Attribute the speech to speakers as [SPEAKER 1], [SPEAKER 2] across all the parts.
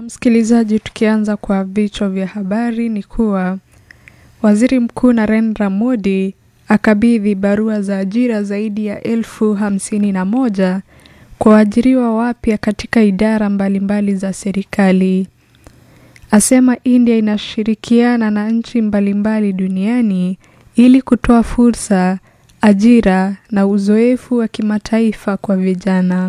[SPEAKER 1] msikilizaji, tukianza kwa vichwa vya habari ni kuwa waziri mkuu Narendra Modi akabidhi barua za ajira zaidi ya elfu hamsini na moja kwa waajiriwa wapya katika idara mbalimbali za serikali. Asema India inashirikiana na nchi mbalimbali duniani ili kutoa fursa, ajira na uzoefu wa kimataifa kwa vijana.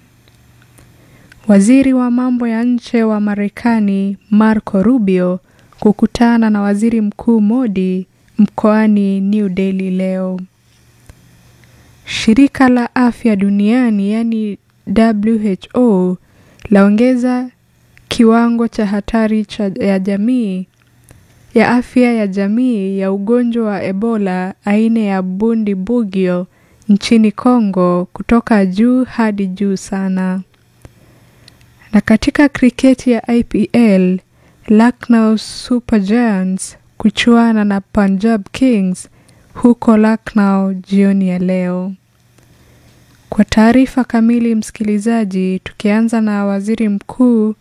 [SPEAKER 1] Waziri wa mambo ya nje wa Marekani Marco Rubio kukutana na Waziri Mkuu Modi mkoani New Delhi leo. Shirika la Afya Duniani yani WHO laongeza kiwango cha hatari cha ya jamii ya afya ya jamii ya ugonjwa wa Ebola aina ya Bundibugyo nchini Kongo kutoka juu hadi juu sana. Na katika kriketi ya IPL, Lucknow Super Giants kuchuana na Punjab Kings huko Lucknow jioni ya leo. Kwa taarifa kamili, msikilizaji, tukianza na waziri mkuu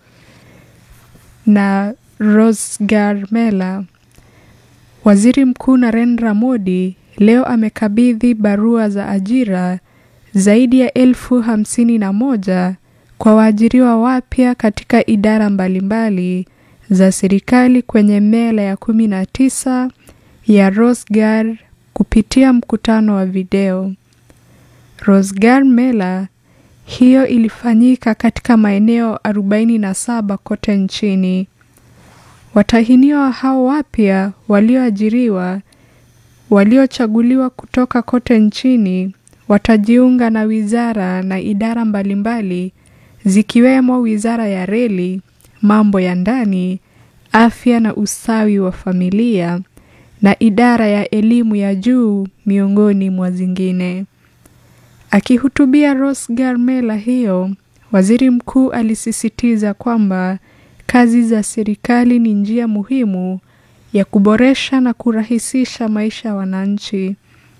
[SPEAKER 1] na Rosgar Mela. Waziri Mkuu Narendra Modi leo amekabidhi barua za ajira zaidi ya elfu hamsini na moja kwa waajiriwa wapya katika idara mbalimbali za serikali kwenye mela ya kumi na tisa ya Rosgar kupitia mkutano wa video. Rosgar Mela hiyo ilifanyika katika maeneo 47 kote nchini. Watahiniwa hao wapya walioajiriwa waliochaguliwa kutoka kote nchini watajiunga na wizara na idara mbalimbali zikiwemo Wizara ya Reli, Mambo ya Ndani, Afya na Ustawi wa Familia na idara ya elimu ya juu miongoni mwa zingine. Akihutubia Rosgar Mela hiyo, waziri mkuu alisisitiza kwamba kazi za serikali ni njia muhimu ya kuboresha na kurahisisha maisha ya wananchi.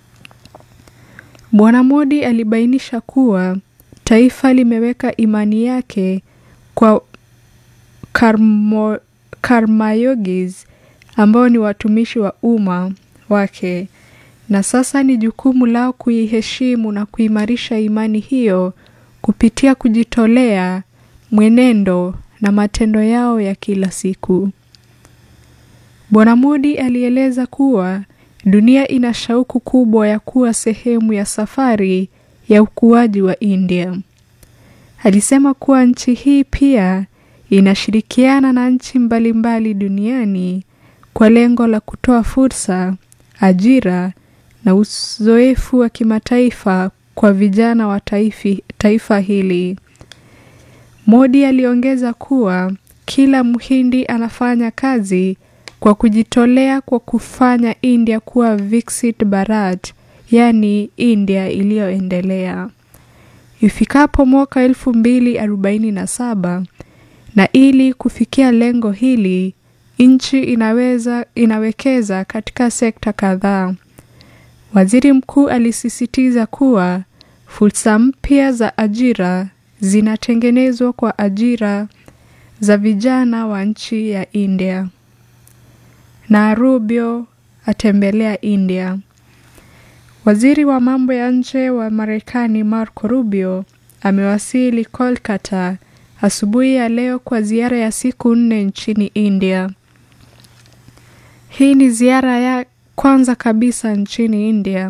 [SPEAKER 1] Bwana Modi alibainisha kuwa taifa limeweka imani yake kwa karmo, karmayogis ambao ni watumishi wa umma wake na sasa ni jukumu lao kuiheshimu na kuimarisha imani hiyo kupitia kujitolea, mwenendo na matendo yao ya kila siku. Bwana Modi alieleza kuwa dunia ina shauku kubwa ya kuwa sehemu ya safari ya ukuaji wa India. Alisema kuwa nchi hii pia inashirikiana na nchi mbalimbali duniani kwa lengo la kutoa fursa, ajira na uzoefu wa kimataifa kwa vijana wa taifi, taifa hili. Modi aliongeza kuwa kila Mhindi anafanya kazi kwa kujitolea kwa kufanya India kuwa Viksit Bharat, yaani India iliyoendelea ifikapo mwaka elfu mbili arobaini na saba. Na ili kufikia lengo hili, nchi inaweza inawekeza katika sekta kadhaa. Waziri mkuu alisisitiza kuwa fursa mpya za ajira zinatengenezwa kwa ajira za vijana wa nchi ya India. Na Rubio atembelea India. Waziri wa mambo ya nje wa Marekani Marco Rubio amewasili Kolkata asubuhi ya leo kwa ziara ya siku nne nchini India. Hii ni ziara ya kwanza kabisa nchini India,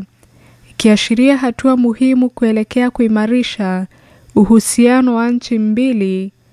[SPEAKER 1] ikiashiria hatua muhimu kuelekea kuimarisha uhusiano wa nchi mbili